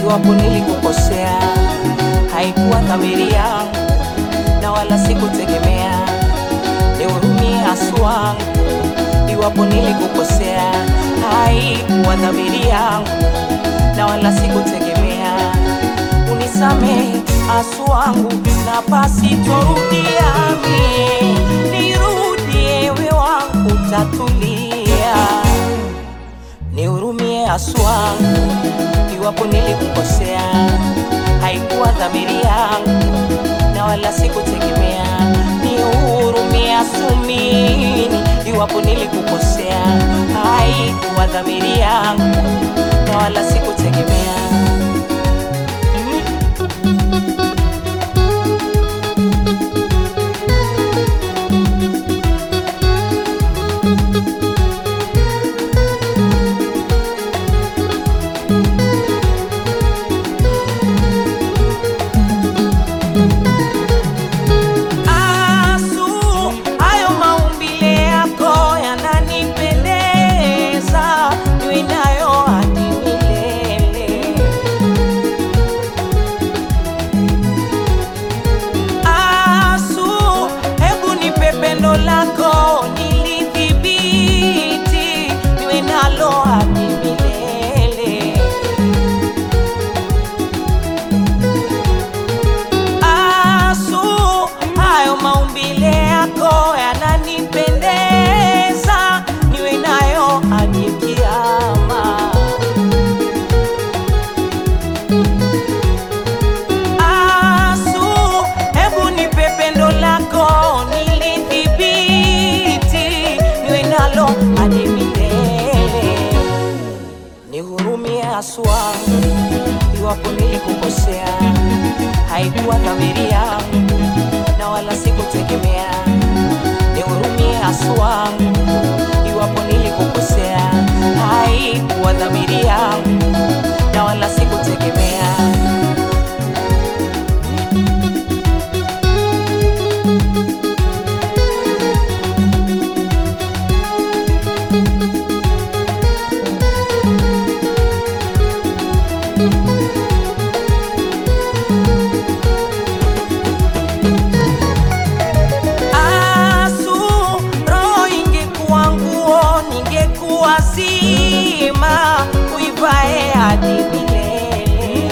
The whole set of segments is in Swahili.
iwapo nilikukosea, haikuwa dhamiri yangu na wala sikutegemea. Nihurumie haswa, iwapo nilikukosea, haikuwa dhamiri yangu na wala sikutegemea. Unisamehe aswangu na pasitorudia mie, nirudie ewe wangu tatulia, nihurumie aswangu iwapo nilikukosea, haikuwa dhamiri yangu na wala sikutegemea. Nihurumie asumini iwapo nilikukosea, haikuwa dhamiri yangu na wala sikutegemea. Asu, hayo maumbile yako yananipendeza, niwe nayo hadi milele. Asu, hebu nipe pendo lako nilidhibiti, niwe nalo hadi milele. Asu, hayo maumbile yako yananipendeza, niwe nayo hadi kiama. Asu, hebu nipe pendo lako nilidhibiti, niwe nalo hadi milele. Nihurumie haswa iwapo nilikukosea, haikuwa dhamiri yangu na wala sikutegemea. Nihurumie haswa iwapo nilikukosea, haikuwa dhamiri yangu na wala sikutegemea. Asu, roho ingekuwa nguo, ningekuwa zima, uivae hadi milele.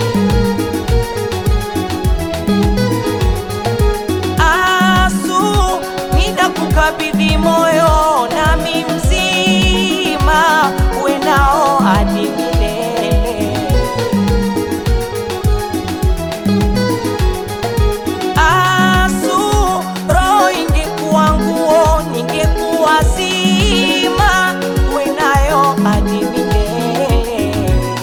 Asu, nitakukabidhi moyo nami mzima, uwe nao hadi milele. Asu, roho ingekuwa nguo, ningekuwa zima, uwe nayo hadi milele.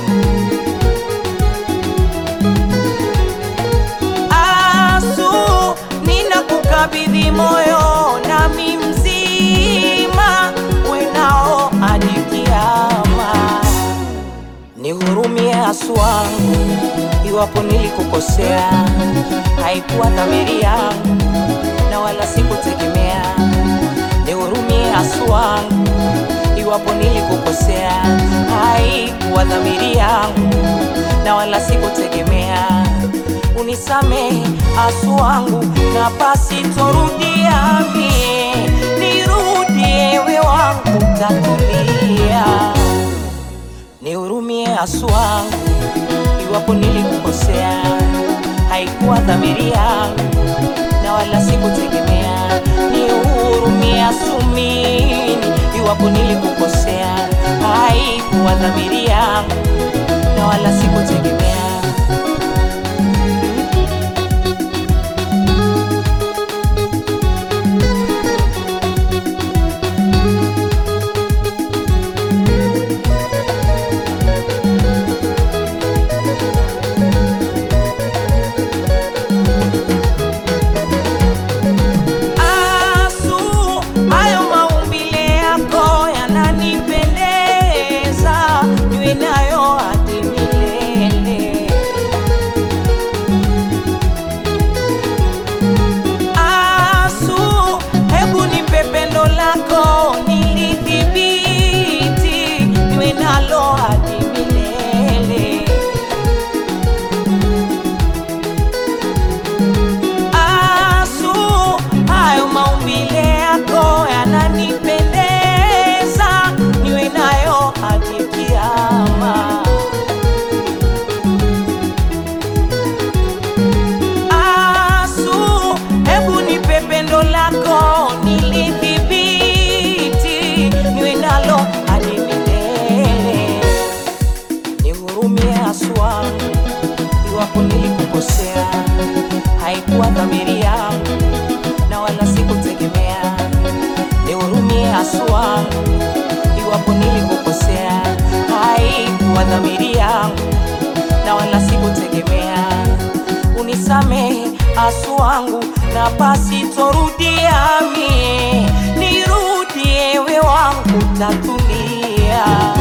Asu, ninakukabidhi moyo nami mzima, uwe nao hadi kiama. Nihurumie aswangu iwapo nilikukosea, haikuwa dhamiri yangu na wala sikutegemea. Nihurumie aswangu iwapo nilikukosea, haikuwa dhamiri yangu na wala sikutegemea. Unisamehe aswangu na pasitorudia mie, nirudie ewe wangu tatulia nihurumie aswangu iwapo nilikukosea, haikuwa dhamiri yangu na wala sikutegemea. Nihurumie asumini iwapo nilikukosea, haikuwa dhamiri yangu na wala sikutegemea. Asu, hayo maumbile yako yananipendeza, niwe nayo hadi nihurumie haswa iwapo nilikukosea, haikuwa dhamiri yangu na wala sikutegemea. Nihurumie haswa iwapo nilikukosea, haikuwa dhamiri yangu na wala sikutegemea. Unisamehe asu wangu na basi torudia mie, nirudie ewe wangu tatulia.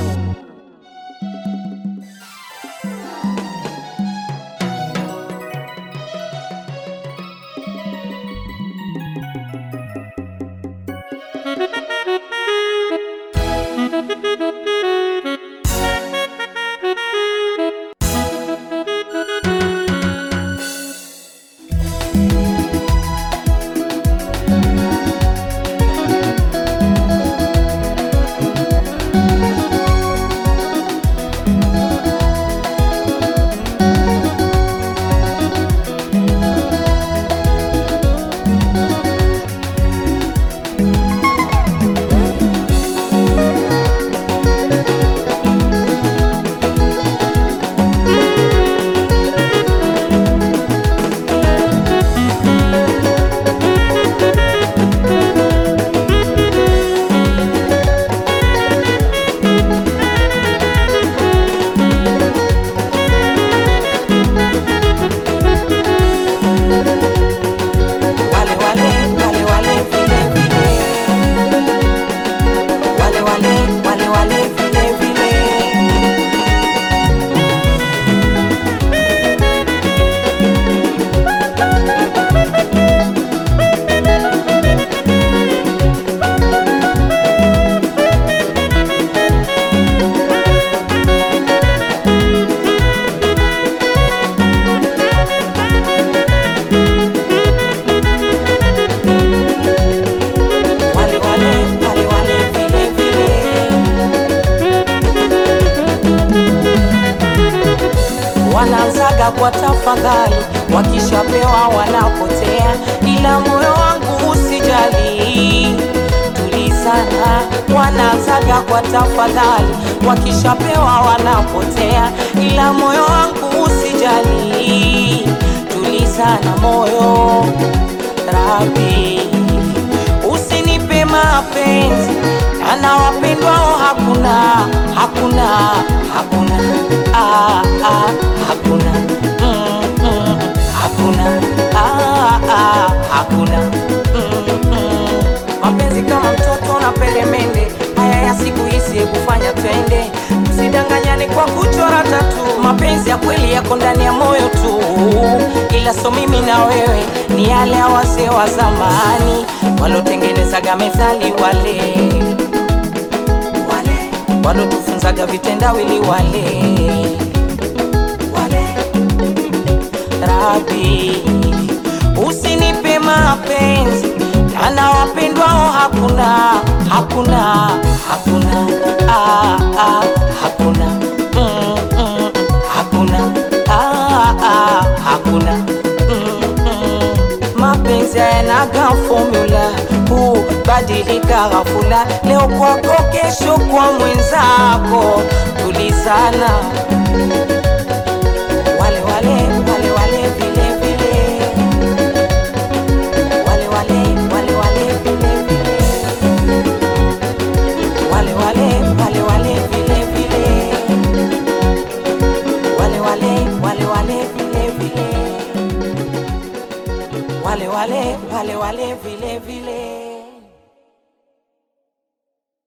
Wale wale wale wale vile vile, wale wale wale wale vile vile. Wale wale wale wale vile vile. Wanaanzaga kwa tafadhali, wakishapewa wanapotea, ila moyo wangu usijali, tulizana. Wanaanzaga kwa tafadhali, wakishapewa wanapotea, ila moyo wangu usijali, tulizana moyo Rabi, usinipe mapenzi ana wapendwao hakuna hakuna hakuna ah, ah, hakuna mm, mm, hakuna ah, ah, hakuna mm, mm. mapenzi kama mtoto na peremende haya ya siku hizi kufanya twende usidanganyane kwa kuchora tatu mapenzi ya kweli yako ndani ya moyo tu ila so mimi na wewe ni yale ya wazee wa zamani walotengenezaga methali wale wale walotufunzaga vitendawili wale wale Rabi, usinipe mapenzi ana wapendwao hakuna hakuna hakuna ah, ah, hakuna mm, mm, hakuna ah, ah, hakuna mm, mm. mapenzi hayanaga formula hubadilika ghafula leo kwako kesho kwa mwenzako tulizana wale wale wale wale vile vile wale wale wale wale vile vile wale wale wale wale vile vile wale wale wale wale vile vile wale wale wale wale vile vile